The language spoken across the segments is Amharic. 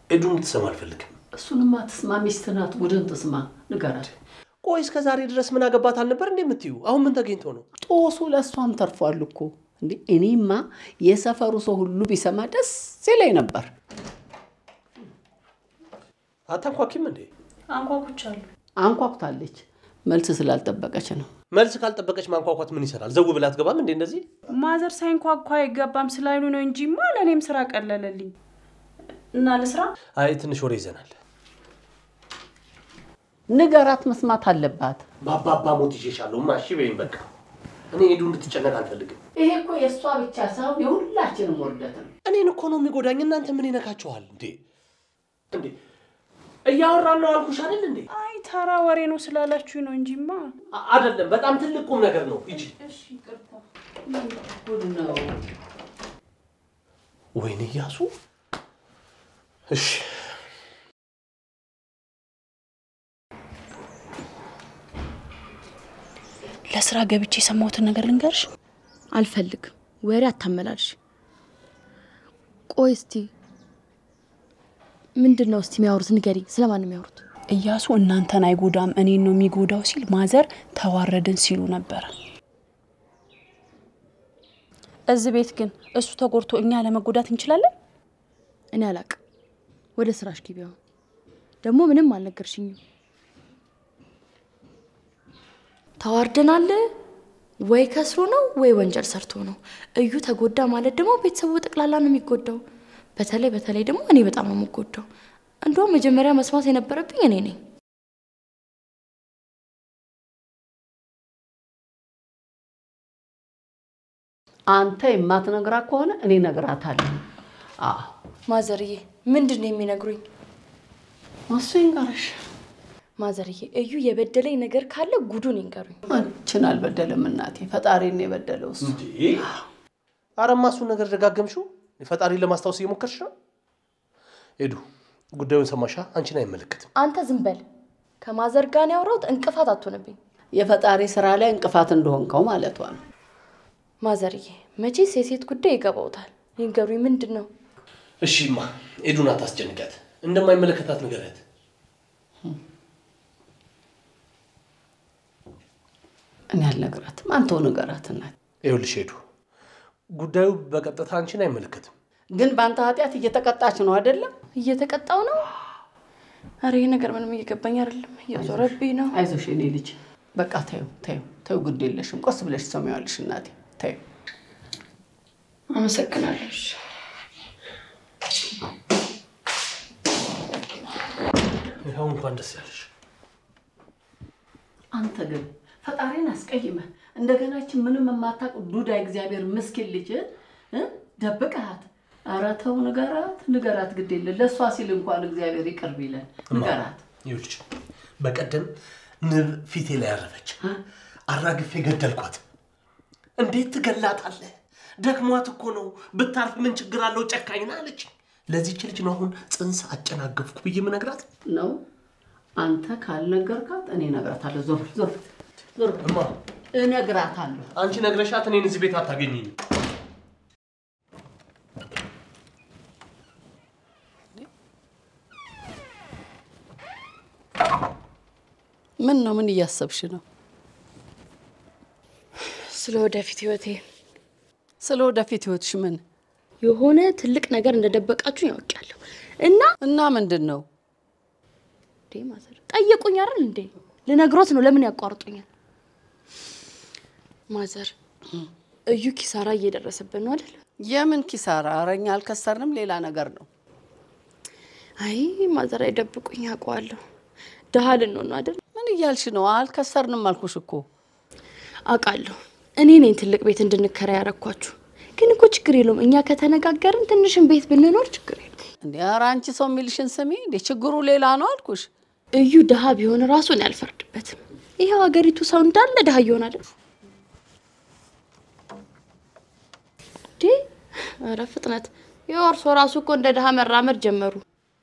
ኤዱ እንድትሰማ አልፈልግም። እሱንማ ትስማ፣ ሚስት ናት። ቡድን ትስማ፣ ንገራት። ቆይ እስከ ዛሬ ድረስ ምን አገባት አልነበር እንዴ የምትዩ? አሁን ምን ተገኝቶ ነው? ጦሱ ለእሷም ተርፏል እኮ እንዴ። እኔማ የሰፈሩ ሰው ሁሉ ቢሰማ ደስ ይለኝ ነበር። አታንኳኪም እንዴ? አንኳኩቻለሁ። አንኳኩታለች፣ መልስ ስላልጠበቀች ነው። መልስ ካልጠበቀች ማንኳኳት ምን ይሰራል? ዘው ብላ አትገባም እንዴ? እንደዚህ ማዘር ሳይንኳኳ አይገባም ስላሉ ነው እንጂማ ለእኔም ስራ ቀለለልኝ እና ለስራ አይ ትንሽ ወሬ ይዘናል። ንገራት፣ መስማት አለባት። በአባባ ሞት ይዤሻለሁ። እሺ በይኝ በቃ። እኔ ኤዱ እንድትጨነቅ አልፈልግም። ይሄ እኮ የእሷ ብቻ ሳይሆን የሁላችንም ውርደት ነው። እኔን እኮ ነው የሚጎዳኝ። እናንተ ምን ይነካችኋል እንዴ? እንዴ እያወራን ነው አልኩሽ አይደል እንዴ? አይ ተራ ወሬ ነው ስላላችሁ ነው እንጂማ አ- አይደለም፣ በጣም ትልቅ ቁም ነገር ነው። ሂጂ። ጉድ ነው። ወይኔ እያሱ። እሺ ለስራ ገብቼ የሰማሁትን ነገር ልንገርሽ። አልፈልግም። ወሬ አታመላልሽ። ቆይ እስቲ ምንድን ነው እስቲ የሚያወሩት? ንገሪኝ። ስለማን ነው የሚያወሩት? እያሱ እናንተን አይጎዳም እኔን ነው የሚጎዳው ሲል ማዘር ተዋረድን ሲሉ ነበረ። እዚህ ቤት ግን እሱ ተጎድቶ እኛ ለመጎዳት እንችላለን? እኔ አላቅም። ወደ ስራሽ ግቢ። አሁን ደግሞ ምንም አልነገርሽኝም። ተዋርደናል ወይ ከስሮ ነው ወይ ወንጀል ሰርቶ ነው። እዩ ተጎዳ ማለት ደግሞ ቤተሰቡ ጠቅላላ ነው የሚጎዳው። በተለይ በተለይ ደግሞ እኔ በጣም ነው የምጎዳው። እንደውም መጀመሪያ መስማት የነበረብኝ እኔ ነኝ። አንተ የማትነግራት ከሆነ እኔ እነግራታለሁ። አዎ ማዘርዬ ምንድን ነው የሚነግሩኝ? እሱ ይንገርሽ። ማዘርዬ እዩ የበደለኝ ነገር ካለ ጉዱን ይንገሩኝ። አንቺን አልበደለም እናቴ፣ ፈጣሪን ነው የበደለው እሱ። እንዴ አረማ እሱን ነገር ደጋገምሽው። ፈጣሪን ለማስታወስ እየሞከርሽ ነው። ኤዱ ጉዳዩን ሰማሻ? አንቺን አይመለከትም። አንተ ዝም በል። ከማዘር ጋር ነው ያወራሁት። እንቅፋት አትሆንብኝ የፈጣሪ ስራ ላይ እንቅፋት እንደሆንከው ማለቷ ነው። ማዘርዬ። መቼስ የሴት ጉዳይ ይገባውታል። ይንገሩኝ፣ ምንድን ነው? እሺማ ኤዱን አታስጨንቂያት። እንደማይመለከታት ንገሪያት። እኔ አልነግራትም፣ አንተው ንገራት እናቴ። ይኸውልሽ ኤዱ ጉዳዩ በቀጥታ አንቺን አይመለከትም። ግን በአንተ ኃጢአት እየተቀጣች ነው አይደለም? እየተቀጣው ነው? አረ ይህ ነገር ምንም እየገባኝ አይደለም። እየዞረብኝ ነው። አይዞሽ የኔ ልጅ፣ በቃ ተይው ተይው ተይው፣ ግድ የለሽም። ቆስ ብለሽ ትሰሚዋለሽ እናቴ፣ ተይው። አመሰግናለሁ። ይኸው እንኳን ደስ ያለሽ። አንተ ግን ፈጣሪን አስቀይመህ እንደገና ይህችን ምንም የማታውቅ ዱዳ እግዚአብሔር ምስኪን ልጅ እ ደብቀሃት። ኧረ ተው ንገራት፣ ንገራት፣ ግድ የለ ለእሷ ሲል እንኳን እግዚአብሔር ይቅር ቢለን ንገራት። ይኸውልሽ በቀደም ንብ ፊቴ ላይ ያረፈች፣ አራግፌ ገደልኳት። እንዴት ትገላታለህ? ደክሟት እኮ ነው። ብታርፍ ምን ችግር አለው? ጨካኝ ናት አለች። ለዚች ልጅ ነው አሁን ጽንስ አጨናገፍኩ ብዬ የምነግራት። ነው አንተ ካልነገርካት እኔ እነግራታለሁ። ዞር ዞር ዞር፣ እማ እነግራታለሁ። አንቺ ነግረሻት እኔን እዚህ ቤት አታገኘኝም። ምን ነው ምን እያሰብሽ ነው? ስለ ወደፊት ህይወቴ ስለ ወደፊት ህይወትሽ ምን የሆነ ትልቅ ነገር እንደደበቃችሁ ያውቃለሁ እና እና ምንድን ነው? እንዴ ማዘር ጠየቁኝ አይደል እንዴ? ልነግሮት ነው። ለምን ያቋርጡኛል? ማዘር እዩ ኪሳራ እየደረሰብን ነው አይደል? የምን ኪሳራ? ኧረ እኛ አልከሰርንም፣ ሌላ ነገር ነው። አይ ማዘር አይደብቁኝ፣ አውቀዋለሁ። ድሃ ልንሆን ነው አይደል? ምን እያልሽ ነው? አልከሰርንም አልኩሽ እኮ። አውቃለሁ። እኔ ነኝ ትልቅ ቤት እንድንከራ ያረኳችሁ። ግን እኮ ችግር የለውም። እኛ ከተነጋገርን ትንሽን ቤት ብንኖር ችግር የለውም። እንዴ ኧረ አንቺ ሰው የሚልሽን ስሚ። እንዴ ችግሩ ሌላ ነው አልኩሽ። እዩ ድሃ ቢሆን ራሱ እኔ አልፈርድበትም። ይኸው ሀገሪቱ ሰው እንዳለ ድሃ እየሆነ አይደል? እንዴ ኧረ ፍጥነት! ይኸው እርሶ ራሱ እኮ እንደ ድሃ መራመድ ጀመሩ።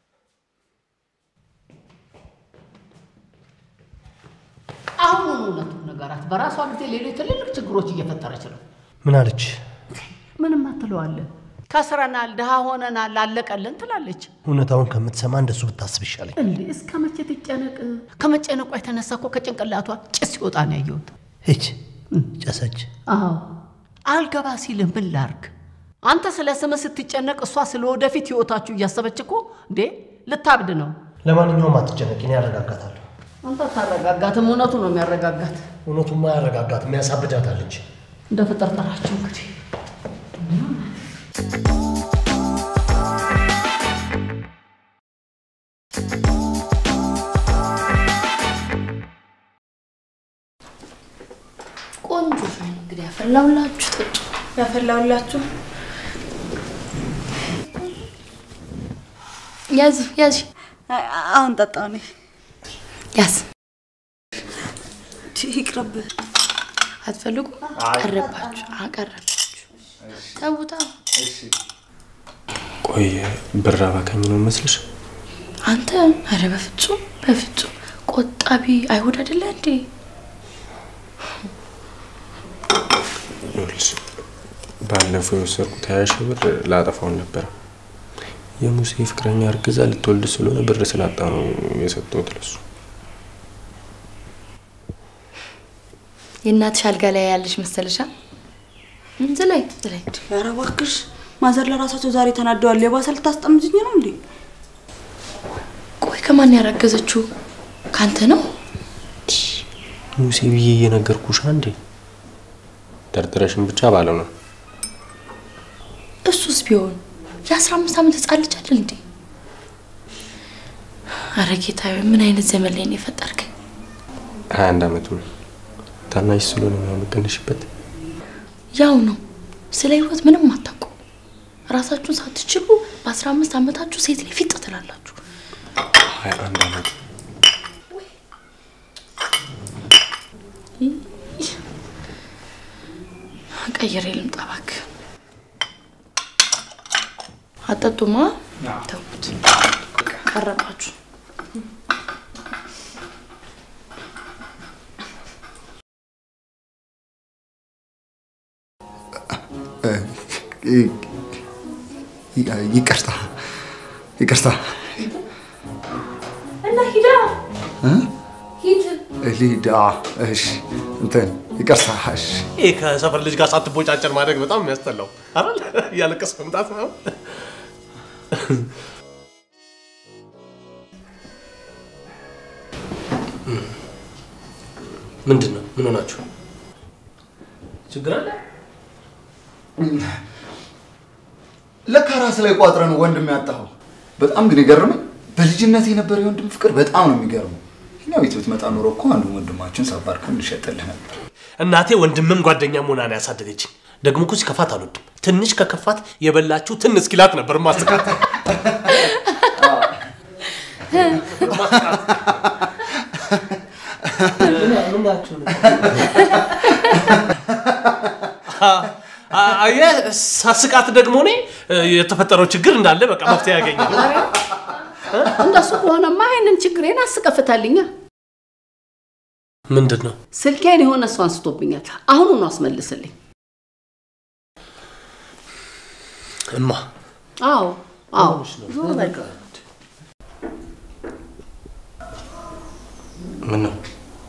አሁን እውነቱን ነገራት። በራሷ ጊዜ ሌሎች ትልልቅ ችግሮች እየፈጠረች ነው። ምን አለች? ምንም አትለዋለን። ከስረናል፣ ድሃ ሆነናል፣ አለቀልን ትላለች። እውነታውን ከምትሰማ እንደሱ ብታስብ ይሻለኝ። እንዴ እስከ መቼ ትጨነቅ? ከመጨነቋ የተነሳ እኮ ከጭንቅላቷ ጭስ ሲወጣ ነው ያየሁት። ሂች ጨሰች። አዎ አልገባ ሲል ምን ላርግ? አንተ ስለ ስምህ ስትጨነቅ እሷ ስለ ወደፊት ህይወታችሁ እያሰበች እኮ እንዴ ልታብድ ነው። ለማንኛውም አትጨነቂ፣ እኔ ያረጋጋታለሁ። አንተ አታረጋጋትም፣ እውነቱ ነው የሚያረጋጋት። እውነቱማ ያረጋጋትም ያሳብዳታል እንጂ እንደ ፍጠርጠራቸው እንግዲህ ቆንጆ ሻይ ነው እንግዲህ ያፈላውላችሁ ጠጡ። ያፈላውላችሁ ያዝ ያዝ አሁን ጠጣው እኔ ያዝ። ይቅርብ። አትፈልጉ? ቀረባችሁ አቀረባችሁ። ተውታ ቆይ ብር አባካኝ ነው መስልሽ? አንተ አረ በፍጹም በፍጹም ቆጣቢ አይሁድ አይደለ እንዴ? ይኸውልሽ ባለፈው የወሰድኩት ሀያ ሺህ ብር ላጠፋውን ነበረ። የሙሴ ፍቅረኛ እርግዛ ልትወልድ ስለሆነ ብር ስላጣ ነው የሰጠሁት ለሱ። የእናትሽ አልጋ ላይ ያለሽ መሰለሻ? ዝላይ ዝላይ ኧረ እባክሽ ማዘር ለራሳቸው ዛሬ ተናደዋል። የባሰ ልታስጠምዝኝ ነው እንዴ? ቆይ ከማን ያረገዘችው? ካንተ ነው? ሙሴ ብዬ እየነገርኩሽ አንዴ ጠርጥረሽን ብቻ ባለው ነው። እሱስ ቢሆን የአስራ አምስት ዓመት ህጻን ልጅ አይደል እንዴ? አረ ጌታዬ ምን አይነት ዘመን ላይ ነው የፈጠርከኝ? ሀያ አንድ አመቱ ነው። ታናሽ ስለሆነ ነው የምቀንሽበት። ያው ነው ስለ ህይወት ምንም አታውቁ። ራሳችሁን ሳትችሉ በአስራ አምስት ዓመታችሁ ሴት ላይ ፊጥ ትላላችሁ። ሀያ አንድ አመት ቀይሬ ልምጣ እባክህ። አጠጡማ ተውት። ቀረባችሁ። ይቅርታ ይቅርታ እና ሂዳ ሂድ ሊዳ እሺ እንትን ይቅርታ እሺ ይህ ከሰፈር ልጅ ጋር ሳትቦጫጨር ማድረግ በጣም የሚያስጠላው አይደል? እያለቀስ መምጣት ነው። ምንድን ነው? ምን ሆናችሁ? ችግር አለ? ለካ ራስ ላይ ቋጥረ ነው ወንድም ያጣኸው። በጣም ግን የገረመኝ በልጅነት የነበረ የወንድም ፍቅር በጣም ነው የሚገርመው። እኛ ቤት ብትመጣ ኖሮ እኮ አንዱ ወንድማችን ሳባርከን እንሸጥልህ ነበር። እናቴ ወንድምም ጓደኛ መሆና ነው ያሳደገችኝ። ደግሞ እኮ ሲከፋት አልወድም። ትንሽ ከከፋት የበላችሁ ትን እስኪላት ነበር ማስቃት። አየህ፣ ሳስቃት ደግሞ እኔ የተፈጠረው ችግር እንዳለ በቃ መፍትሄ ያገኛል። እንደሱ ከሆነማ ይህንን ችግሬን አስቀፍታልኛ። ምንድን ነው? ስልኬን የሆነ ሰው አንስቶብኛል። አሁኑኑ አስመልስልኝ። እማ አዎ አዎ ምን ነው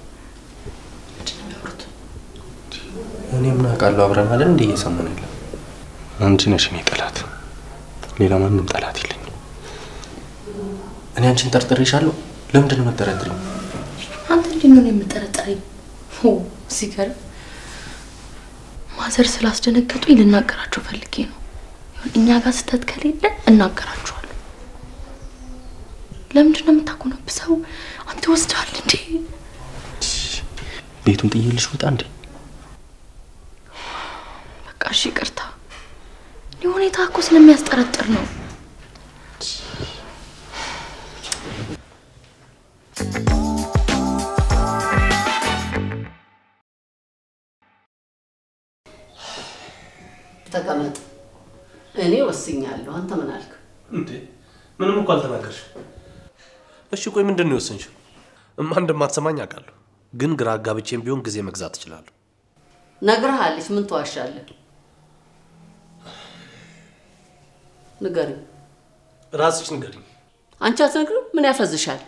እኔ ምን አውቃለሁ? አብረን አይደል እንዴ እየሰማን ያለ አንቺ ነሽ እኔ ጠላት፣ ሌላ ማንም ጠላት የለኝም። እኔ አንቺን ጠርጥሬሻለሁ። ለምንድን ነው የምጠረጥሪኝ? አንተ እንዴት ነው የምጠረጠረኝ? ሆ ሲገርም ማዘር ስላስደነገጡኝ ልናገራቸው ፈልጌ ነው። ይሁን እኛ ጋር ስህተት ከሌለ እናገራቸዋለሁ። ለምንድን ነው የምታኮነብሰው? አንተ ወስደዋል እንዴ? ቤቱን ጥዬልሽ ውጣ እንዴ? በቃ እሺ ይቅርታ። ይህ ሁኔታ እኮ ስለሚያስጠረጥር ነው። ተቀመጥ። እኔ ወስኛለሁ። አንተ ምን አልክ? እንዴ ምንም እኮ አልተናገርሽ። እሺ ቆይ ምንድን ነው የወሰንሽው? እማ እንደማትሰማኝ አውቃለሁ፣ ግን ግራ አጋብቼም ቢሆን ጊዜ መግዛት እችላለሁ። ነግረሃለች። ምን ትዋሻለህ? ንገሪኝ። ራስሽ ንገሪኝ። አንቺ አትነግሪም? ምን ያፈዝሻል?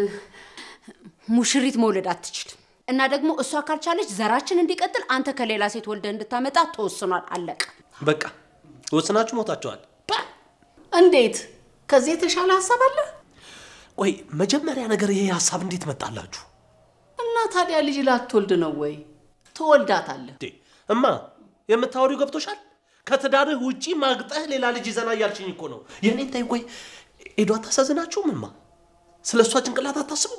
ሙሽሪት መውለድ አትችልም እና ደግሞ እሷ ካልቻለች ዘራችን እንዲቀጥል አንተ ከሌላ ሴት ወልደ እንድታመጣ ተወስኗል። አለቀ። በቃ ወስናችሁ ሞታችኋል። እንዴት? ከዚህ የተሻለ ሀሳብ አለ? ቆይ መጀመሪያ ነገር ይሄ ሀሳብ እንዴት መጣላችሁ? እና ታዲያ ልጅ ላትወልድ ነው ወይ? ትወልዳታለህ። እንዴ እማ የምታወሪው ገብቶሻል? ከትዳርህ ውጪ ማግጠህ ሌላ ልጅ ይዘና እያልሽኝ እኮ ነው። የእኔን ታይ ቆይ ኤዶ አታሳዝናችሁም? እማ ስለ እሷ ጭንቅላት አታስቡም?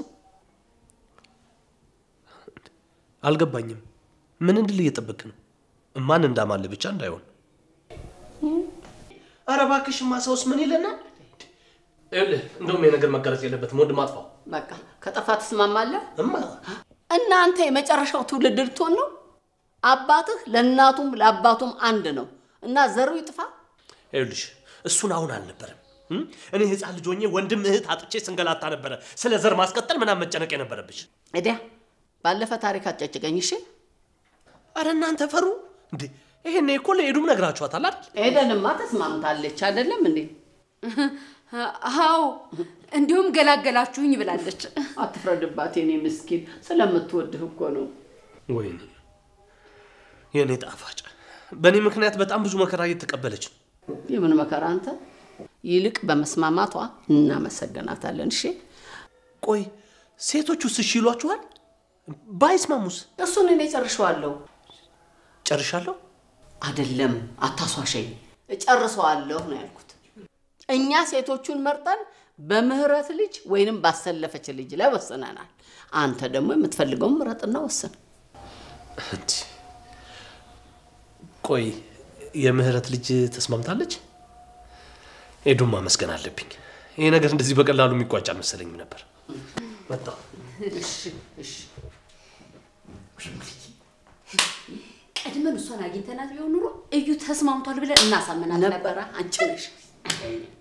አልገባኝም። ምን እንድል እየጠበክ ነው? እማን እንዳማል ብቻ እንዳይሆን። ኧረ እባክሽማ ሰውስ ምን ይለናል? ይኸውልህ እንደውም የነገር መቀረጽ የለበትም። ወንድ ማጥፋው በቃ ከጠፋ ትስማማለህ? እማ እናንተ የመጨረሻው ትውልድ ልትሆን ነው። አባትህ ለእናቱም ለአባቱም አንድ ነው እና ዘሩ ይጥፋ። ይኸውልሽ እሱን አሁን አልነበረም። እም? እኔ ህፃን ልጅ ሆኜ ወንድም እህት አጥቼ ስንገላታ ነበረ። ስለ ዘር ማስቀጠል ምናምን መጨነቅ የነበረብሽ። እዲያ ባለፈ ታሪክ አጨጭቀኝ። እሺ አረ እናንተ ፈሩ እንዴ? ይሄኔ እኮ ለኤዱም ነግራችኋታል አይደል? ኤደንማ ተስማምታለች አይደለም እንዴ? አዎ እንዲሁም ገላገላችሁኝ ብላለች። አትፍረድባት የኔ ምስኪን፣ ስለምትወድህ እኮ ነው። ወይኔ የእኔ ጣፋጭ፣ በእኔ ምክንያት በጣም ብዙ መከራ እየተቀበለች ነው። የምን መከራ አንተ። ይልቅ በመስማማቷ እናመሰግናታለን። እሺ ቆይ ሴቶቹስ እሺ ይሏችኋል? ባይስማሙስ? እሱን እኔ ጨርሸዋለሁ። ጨርሻለሁ። አይደለም አታሷሸኝ፣ እጨርሰዋለሁ ነው ያልኩት። እኛ ሴቶቹን መርጠን በምህረት ልጅ ወይንም ባሰለፈች ልጅ ላይ ወስነናል። አንተ ደግሞ የምትፈልገውን ምረጥና ወስን። እንዴ፣ ቆይ የምህረት ልጅ ተስማምታለች? ኤዱን ማመስገን አለብኝ። ይሄ ነገር እንደዚህ በቀላሉ የሚቋጭ አልመሰለኝም ነበር። መጣሁ። ቀድመን እሷን አግኝተናት ቢሆን ኑሮ እዩ ተስማምቷል ብለን እናሳምናት ነበረ። አንቺ ነሽ